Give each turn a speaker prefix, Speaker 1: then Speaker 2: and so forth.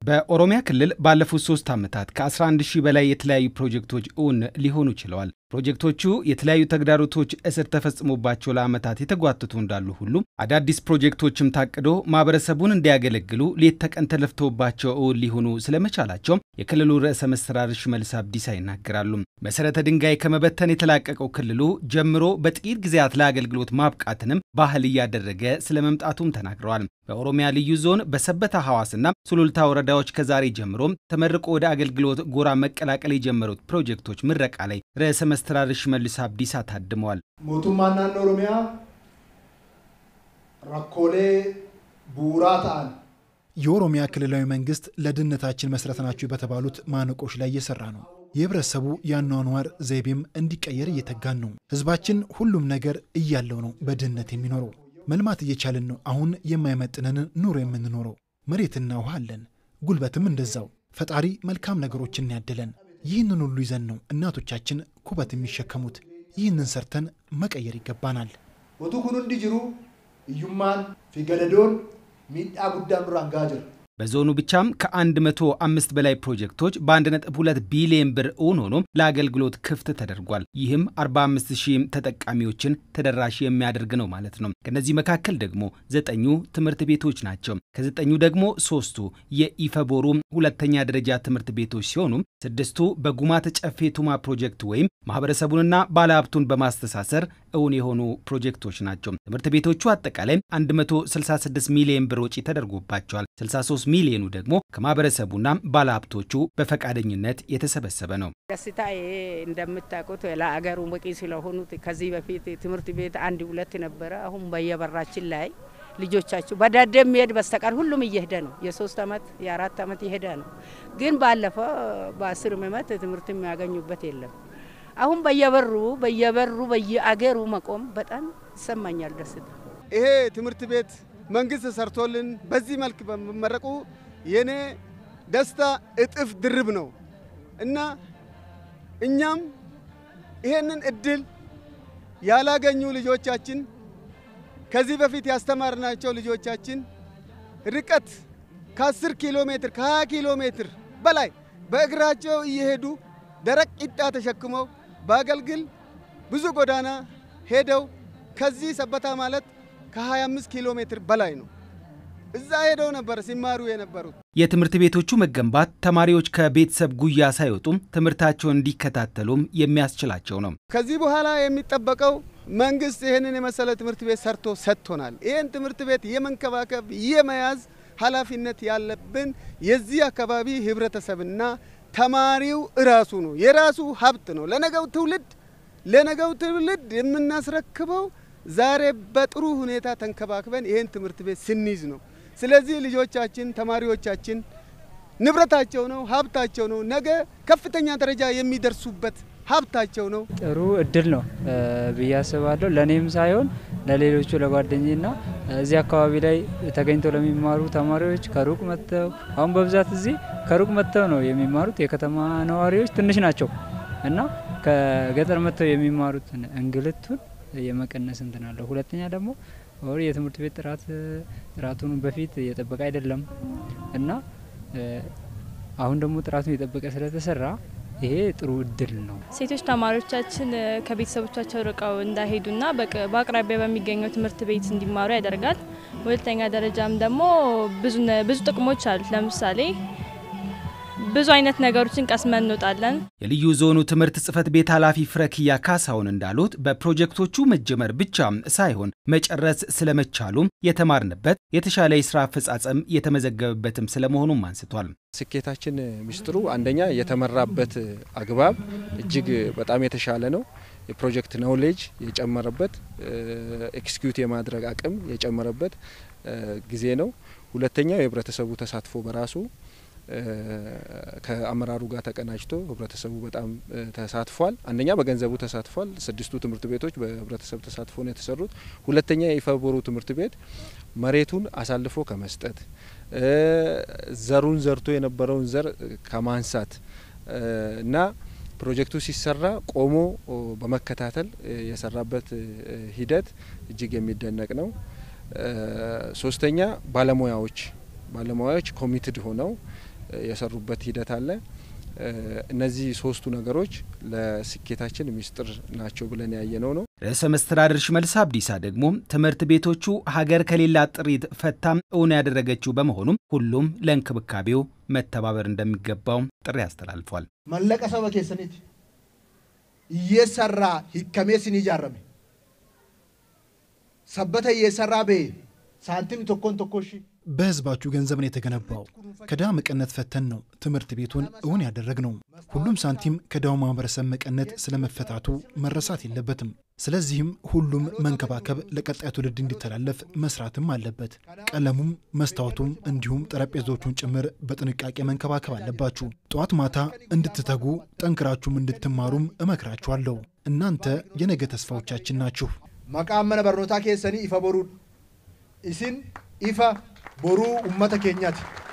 Speaker 1: በኦሮሚያ ክልል ባለፉት ሶስት ዓመታት ከ11 ሺህ በላይ የተለያዩ ፕሮጀክቶች እውን ሊሆኑ ችለዋል። ፕሮጀክቶቹ የተለያዩ ተግዳሮቶች እስር ተፈጽሞባቸው ለዓመታት የተጓተቱ እንዳሉ ሁሉ አዳዲስ ፕሮጀክቶችም ታቅዶ ማህበረሰቡን እንዲያገለግሉ ሌት ተቀን ተለፍቶባቸው እውን ሊሆኑ ስለመቻላቸው የክልሉ ርዕሰ መስተዳድር ሽመልስ አብዲሳ ይናገራሉ። መሰረተ ድንጋይ ከመበተን የተላቀቀው ክልሉ ጀምሮ በጥቂት ጊዜያት ለአገልግሎት ማብቃትንም ባህል እያደረገ ስለመምጣቱም ተናግረዋል። በኦሮሚያ ልዩ ዞን በሰበታ ሐዋስና ሱሉልታ ወረዳዎች ከዛሬ ጀምሮም ተመርቆ ወደ አገልግሎት ጎራ መቀላቀል የጀመሩት ፕሮጀክቶች ምረቃ ላይ ርዕሰ መስተዳድር ሽመልስ አብዲሳ ታድመዋል።
Speaker 2: ሞቱማን ናኖ ኦሮሚያ ረኮሌ ቡራ ta'an
Speaker 3: የኦሮሚያ ክልላዊ መንግስት ለድህነታችን መሰረት ናቸው በተባሉት ማነቆች ላይ እየሰራ ነው። የህብረተሰቡ የአኗኗር ዘይቤም እንዲቀየር እየተጋን ነው። ህዝባችን ሁሉም ነገር እያለው ነው በድህነት የሚኖረው። መልማት እየቻልን ነው አሁን የማይመጥነን ኑሮ የምንኖረው። መሬትና ውሃ አለን፣ ጉልበትም እንደዛው። ፈጣሪ መልካም ነገሮችን ያደለን። ይህንን ሁሉ ይዘን ነው እናቶቻችን ኩበት የሚሸከሙት። ይህንን ሰርተን መቀየር ይገባናል።
Speaker 2: ሞቱ ኩን ሁንዲ ጅሩ እዩማን ፊገደዶን ሚዳ ጉዳን ዱራን ጋ ጅራ
Speaker 1: በዞኑ ብቻም ከ105 በላይ ፕሮጀክቶች በ1.2 ቢሊዮን ብር እውን ሆኖ ለአገልግሎት ክፍት ተደርጓል። ይህም 45 ሺህ ተጠቃሚዎችን ተደራሽ የሚያደርግ ነው ማለት ነው። ከነዚህ መካከል ደግሞ ዘጠኙ ትምህርት ቤቶች ናቸው። ከዘጠኙ ደግሞ ሶስቱ የኢፈቦሩ ሁለተኛ ደረጃ ትምህርት ቤቶች ሲሆኑ ስድስቱ በጉማተ ጨፌ ቱማ ፕሮጀክት ወይም ማህበረሰቡንና ባለሀብቱን በማስተሳሰር እውን የሆኑ ፕሮጀክቶች ናቸው። ትምህርት ቤቶቹ አጠቃላይ 166 ሚሊዮን ብር ወጪ ተደርጎባቸዋል። 63 ሚሊዮኑ ደግሞ ከማህበረሰቡና ባለሀብቶቹ በፈቃደኝነት የተሰበሰበ ነው።
Speaker 4: ደስታ እንደምታውቁት ለአገሩ በቂ ስለሆኑት ከዚህ በፊት ትምህርት ቤት አንድ ሁለት ነበረ። አሁን በየበራችን ላይ ልጆቻችሁ በዳደ የሚሄድ በስተቀር ሁሉም እየሄደ ነው። የሶስት አመት የአራት አመት የሄደ ነው። ግን ባለፈው በአስር አመት ትምህርት የሚያገኙበት የለም። አሁን በየበሩ በየበሩ በየአገሩ መቆም በጣም ይሰማኛል ደስታ።
Speaker 5: ይሄ ትምህርት ቤት መንግስት ሰርቶልን በዚህ መልክ በመመረቁ የኔ ደስታ እጥፍ ድርብ ነው እና እኛም ይሄንን እድል ያላገኙ ልጆቻችን ከዚህ በፊት ያስተማርናቸው ልጆቻችን ርቀት ከ10 ኪሎ ሜትር ከ20 ኪሎ ሜትር በላይ በእግራቸው እየሄዱ ደረቅ ቂጣ ተሸክመው በአገልግል ብዙ ጎዳና ሄደው ከዚህ ሰበታ ማለት ከ25 ኪሎ ሜትር በላይ ነው። እዛ ሄደው ነበር ሲማሩ የነበሩት።
Speaker 1: የትምህርት ቤቶቹ መገንባት ተማሪዎች ከቤተሰብ ጉያ ሳይወጡም ትምህርታቸውን እንዲከታተሉም የሚያስችላቸው ነው።
Speaker 5: ከዚህ በኋላ የሚጠበቀው መንግስት ይህንን የመሰለ ትምህርት ቤት ሰርቶ ሰጥቶናል። ይህን ትምህርት ቤት የመንከባከብ የመያዝ ኃላፊነት ያለብን የዚህ አካባቢ ህብረተሰብና ተማሪው እራሱ ነው። የራሱ ሀብት ነው። ለነገው ትውልድ ለነገው ትውልድ የምናስረክበው ዛሬ በጥሩ ሁኔታ ተንከባክበን ይህን ትምህርት ቤት ስንይዝ ነው። ስለዚህ ልጆቻችን፣ ተማሪዎቻችን ንብረታቸው ነው፣ ሀብታቸው ነው። ነገ ከፍተኛ ደረጃ የሚደርሱበት ሀብታቸው ነው።
Speaker 6: ጥሩ እድል ነው ብዬ አስባለሁ። ለእኔም ሳይሆን ለሌሎቹ ለጓደኝና እዚህ አካባቢ ላይ ተገኝተው ለሚማሩ ተማሪዎች ከሩቅ መጥተው አሁን በብዛት እዚህ ከሩቅ መጥተው ነው የሚማሩት። የከተማ ነዋሪዎች ትንሽ ናቸው እና ከገጠር መጥተው የሚማሩትን እንግልቱን የመቀነስ እንትን አለው። ሁለተኛ ደግሞ ወር የትምህርት ቤት ጥራት ጥራቱን በፊት የጠበቀ አይደለም እና አሁን ደግሞ ጥራቱን የጠበቀ ስለተሰራ ይሄ ጥሩ እድል ነው።
Speaker 7: ሴቶች ተማሪዎቻችን ከቤተሰቦቻቸው ርቀው እንዳይሄዱና በአቅራቢያ በሚገኘው ትምህርት ቤት እንዲማሩ ያደርጋል። ሁለተኛ ደረጃም ደግሞ ብዙ ጥቅሞች አሉት። ለምሳሌ ብዙ አይነት ነገሮችን ቀስመን እንወጣለን።
Speaker 1: የልዩ ዞኑ ትምህርት ጽሕፈት ቤት ኃላፊ ፍረክያ ካሳውን እንዳሉት በፕሮጀክቶቹ መጀመር ብቻ ሳይሆን መጨረስ ስለመቻሉም የተማርንበት የተሻለ የስራ አፈጻጸም የተመዘገበበትም ስለመሆኑም አንስቷል።
Speaker 8: ስኬታችን ሚስጥሩ አንደኛ የተመራበት አግባብ እጅግ በጣም የተሻለ ነው። የፕሮጀክት ኖውሌጅ የጨመረበት፣ ኤክስኪዩት የማድረግ አቅም የጨመረበት ጊዜ ነው። ሁለተኛው የህብረተሰቡ ተሳትፎ በራሱ ከአመራሩ ጋር ተቀናጅቶ ህብረተሰቡ በጣም ተሳትፏል። አንደኛ በገንዘቡ ተሳትፏል። ስድስቱ ትምህርት ቤቶች በህብረተሰብ ተሳትፎ ነው የተሰሩት። ሁለተኛ የኢፈቦሩ ትምህርት ቤት መሬቱን አሳልፎ ከመስጠት ዘሩን ዘርቶ የነበረውን ዘር ከማንሳት እና ፕሮጀክቱ ሲሰራ ቆሞ በመከታተል የሰራበት ሂደት እጅግ የሚደነቅ ነው። ሶስተኛ ባለሙያዎች ባለሙያዎች ኮሚትድ ሆነው የሰሩበት ሂደት አለ። እነዚህ ሶስቱ ነገሮች ለስኬታችን ሚስጥር ናቸው ብለን ያየነው ነው።
Speaker 1: ርዕሰ መስተዳድር ሽመልስ አብዲሳ ደግሞ ትምህርት ቤቶቹ ሀገር ከሌላት ጥሪት ፈታም እውን ያደረገችው በመሆኑም ሁሉም ለእንክብካቤው መተባበር እንደሚገባው ጥሪ አስተላልፏል።
Speaker 2: መለቀ ሰበ ኬሰኒት እየሰራ ሂከሜስን ይጃረሜ ሰበተ እየሰራ ቤ ሳንቲም ቶኮን ቶኮሺ
Speaker 3: በህዝባችሁ ገንዘብ ነው የተገነባው። ከድሃ መቀነት ፈተን ነው ትምህርት ቤቱን እውን ያደረግ ነው። ሁሉም ሳንቲም ከድሃው ማህበረሰብ መቀነት ስለመፈታቱ መረሳት የለበትም። ስለዚህም ሁሉም መንከባከብ ለቀጣይ ትውልድ እንዲተላለፍ መስራትም አለበት። ቀለሙም መስታወቱም እንዲሁም ጠረጴዛዎቹን ጭምር በጥንቃቄ መንከባከብ አለባችሁ። ጠዋት ማታ እንድትተጉ ጠንክራችሁም እንድትማሩም እመክራችኋለሁ። እናንተ የነገ ተስፋዎቻችን ናችሁ።
Speaker 2: መቃመነ መነ በርኖታ ኬሰኒ ኢፈ ቦሩ ኢሲን ኢፈ ቦሩ ኡመተ ኬኛት